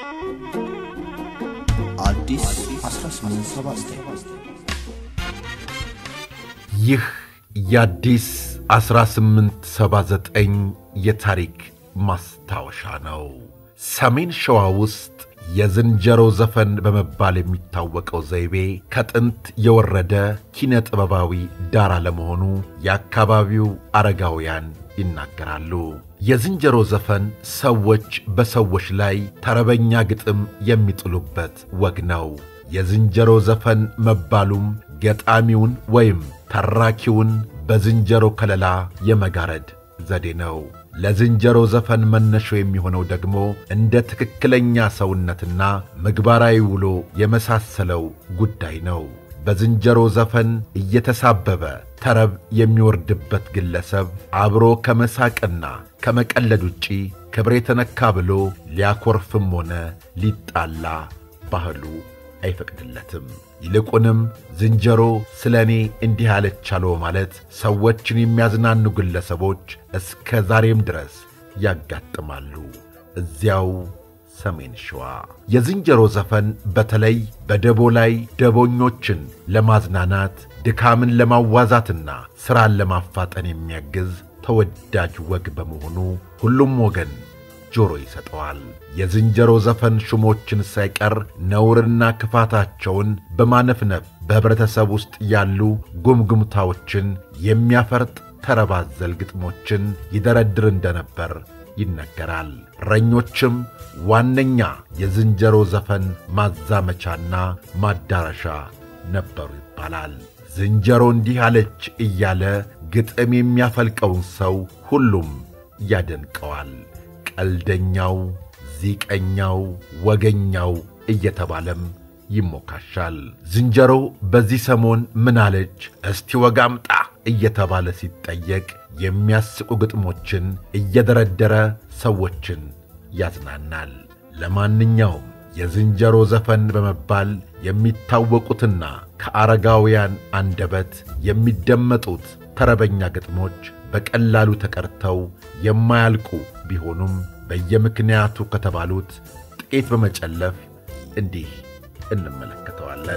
አዲስ 1879 ይህ የአዲስ 1879 የታሪክ ማስታወሻ ነው። ሰሜን ሸዋ ውስጥ የዝንጀሮ ዘፈን በመባል የሚታወቀው ዘይቤ ከጥንት የወረደ ኪነ ጥበባዊ ዳራ ለመሆኑ የአካባቢው አረጋውያን ይናገራሉ። የዝንጀሮ ዘፈን ሰዎች በሰዎች ላይ ተረበኛ ግጥም የሚጥሉበት ወግ ነው። የዝንጀሮ ዘፈን መባሉም ገጣሚውን ወይም ተራኪውን በዝንጀሮ ከለላ የመጋረድ ዘዴ ነው። ለዝንጀሮ ዘፈን መነሾ የሚሆነው ደግሞ እንደ ትክክለኛ ሰውነትና ምግባራዊ ውሎ የመሳሰለው ጉዳይ ነው። በዝንጀሮ ዘፈን እየተሳበበ ተረብ የሚወርድበት ግለሰብ አብሮ ከመሳቅና ከመቀለድ ውጪ ክብር የተነካ ብሎ ሊያኮርፍም ሆነ ሊጣላ ባህሉ አይፈቅድለትም። ይልቁንም ዝንጀሮ ስለ እኔ እንዲህ አለቻለው ማለት ሰዎችን የሚያዝናኑ ግለሰቦች እስከ ዛሬም ድረስ ያጋጥማሉ። እዚያው ሰሜን ሸዋ የዝንጀሮ ዘፈን በተለይ በደቦ ላይ ደቦኞችን ለማዝናናት ድካምን ለማዋዛትና ሥራን ለማፋጠን የሚያግዝ ተወዳጅ ወግ በመሆኑ ሁሉም ወገን ጆሮ ይሰጠዋል። የዝንጀሮ ዘፈን ሹሞችን ሳይቀር ነውርና ክፋታቸውን በማነፍነፍ በኅብረተሰብ ውስጥ ያሉ ጉምጉምታዎችን የሚያፈርጥ ተረባዘል ግጥሞችን ይደረድር እንደነበር ይነገራል። እረኞችም ዋነኛ የዝንጀሮ ዘፈን ማዛመቻና ማዳረሻ ነበሩ ይባላል። ዝንጀሮ እንዲህ አለች እያለ ግጥም የሚያፈልቀውን ሰው ሁሉም ያደንቀዋል። ቀልደኛው፣ ዚቀኛው፣ ወገኛው እየተባለም ይሞካሻል። ዝንጀሮ በዚህ ሰሞን ምን አለች እስቲ ወግ አምጣ እየተባለ ሲጠየቅ የሚያስቁ ግጥሞችን እየደረደረ ሰዎችን ያዝናናል። ለማንኛውም የዝንጀሮ ዘፈን በመባል የሚታወቁትና ከአረጋውያን አንደበት የሚደመጡት ተረበኛ ግጥሞች በቀላሉ ተቀርተው የማያልቁ ቢሆኑም በየምክንያቱ ከተባሉት ጥቂት በመጨለፍ እንዲህ እንመለከተዋለን።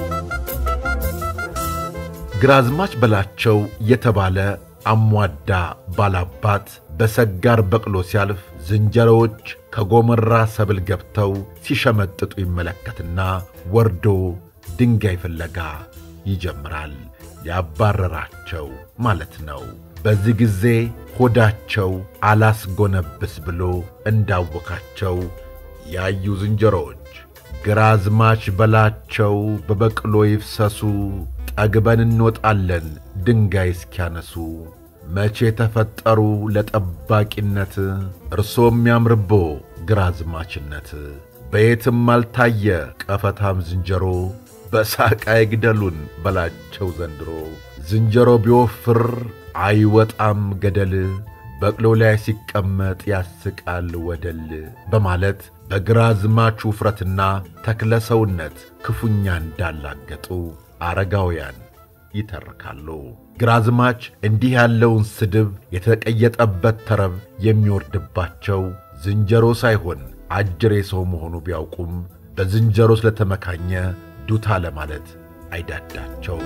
ግራዝማች በላቸው የተባለ አሟዳ ባላባት በሰጋር በቅሎ ሲያልፍ ዝንጀሮዎች ከጎመራ ሰብል ገብተው ሲሸመጥጡ ይመለከትና ወርዶ ድንጋይ ፍለጋ ይጀምራል። ሊያባረራቸው ማለት ነው። በዚህ ጊዜ ሆዳቸው አላስጎነብስ ብሎ እንዳወካቸው ያዩ ዝንጀሮዎች ግራዝማች በላቸው በበቅሎ ይፍሰሱ ጠግበን እንወጣለን ድንጋይ እስኪያነሱ መቼ ተፈጠሩ ለጠባቂነት እርሶም ያምርቦ ግራዝማችነት በየትም አልታየ ቀፈታም ዝንጀሮ በሳቅ አይግደሉን በላቸው ዘንድሮ ዝንጀሮ ቢወፍር አይወጣም ገደል በቅሎ ላይ ሲቀመጥ ያስቃል ወደል በማለት በግራዝማች ውፍረትና ተክለ ሰውነት ክፉኛ እንዳላገጡ አረጋውያን ይተርካሉ። ግራዝማች እንዲህ ያለውን ስድብ የተቀየጠበት ተረብ የሚወርድባቸው ዝንጀሮ ሳይሆን አጅሬ ሰው መሆኑ ቢያውቁም በዝንጀሮ ስለተመካኘ ዱታ ለማለት አይዳዳቸው።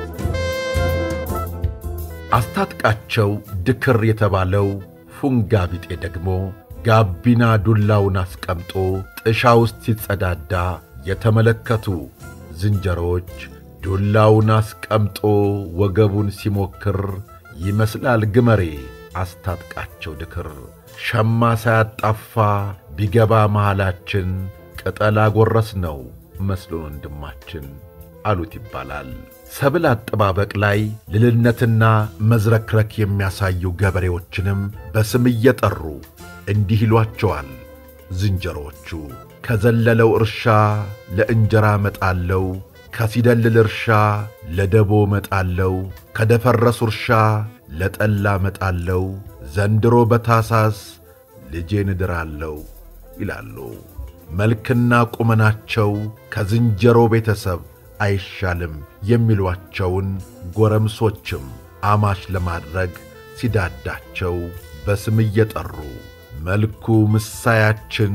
አስታጥቃቸው ድክር የተባለው ፉንጋ ቢጤ ደግሞ ጋቢና ዱላውን አስቀምጦ ጥሻ ውስጥ ሲጸዳዳ የተመለከቱ ዝንጀሮዎች ዱላውን አስቀምጦ ወገቡን ሲሞክር ይመስላል ግመሬ አስታጥቃቸው ድክር ሸማ ሳያጣፋ ቢገባ መሃላችን ቅጠል አጎረስ ነው መስሎን ወንድማችን አሉት ይባላል። ሰብል አጠባበቅ ላይ ልልነትና መዝረክረክ የሚያሳዩ ገበሬዎችንም በስም እየጠሩ እንዲህ ይሏቸዋል ዝንጀሮዎቹ። ከዘለለው እርሻ ለእንጀራ መጣለው፣ ከሲደልል እርሻ ለደቦ መጣለው፣ ከደፈረሱ እርሻ ለጠላ መጣለው፣ ዘንድሮ በታሳስ ልጄን እድራለሁ ይላሉ። መልክና ቁመናቸው ከዝንጀሮ ቤተሰብ አይሻልም የሚሏቸውን ጎረምሶችም አማች ለማድረግ ሲዳዳቸው በስም እየጠሩ መልኩ ምሳያችን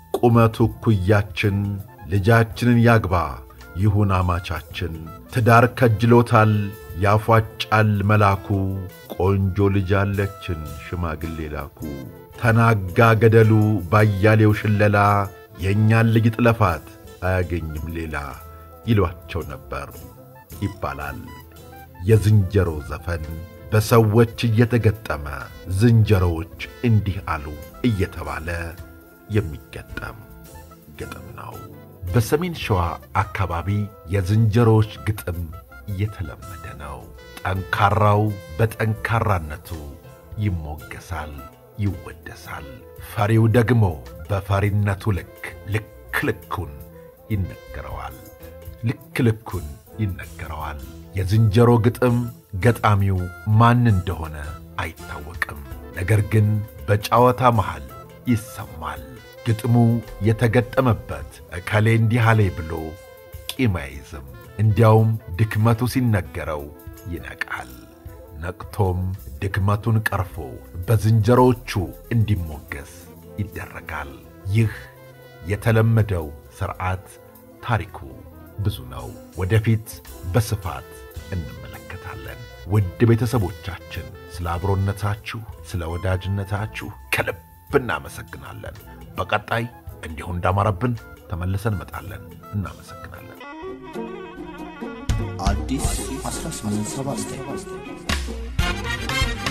ቁመቱ እኩያችን ልጃችንን ያግባ ይሁን አማቻችን ትዳር ከጅሎታል ያፏጫል መላኩ ቆንጆ ልጅ አለችን ሽማግሌ ላኩ ተናጋ ገደሉ ባያሌው ሽለላ የእኛን ልጅ ጥለፋት አያገኝም ሌላ ይሏቸው ነበር ይባላል። የዝንጀሮ ዘፈን በሰዎች እየተገጠመ ዝንጀሮዎች እንዲህ አሉ እየተባለ የሚገጠም ግጥም ነው። በሰሜን ሸዋ አካባቢ የዝንጀሮዎች ግጥም እየተለመደ ነው። ጠንካራው በጠንካራነቱ ይሞገሳል፣ ይወደሳል። ፈሪው ደግሞ በፈሪነቱ ልክ ልክ ልኩን ይነገረዋል ልክ ልኩን ይነገረዋል። የዝንጀሮ ግጥም ገጣሚው ማን እንደሆነ አይታወቅም። ነገር ግን በጨዋታ መሃል ይሰማል። ግጥሙ የተገጠመበት እከሌ እንዲህ አለ ብሎ ቂም አይዝም። እንዲያውም ድክመቱ ሲነገረው ይነቃል። ነቅቶም ድክመቱን ቀርፎ በዝንጀሮዎቹ እንዲሞገስ ይደረጋል። ይህ የተለመደው ሥርዓት ታሪኩ ብዙ ነው። ወደፊት በስፋት እንመለከታለን። ውድ ቤተሰቦቻችን ስለ አብሮነታችሁ፣ ስለ ወዳጅነታችሁ ከልብ እናመሰግናለን። በቀጣይ እንዲሁ እንዳማረብን ተመልሰን እንመጣለን። እናመሰግናለን። አዲስ 1879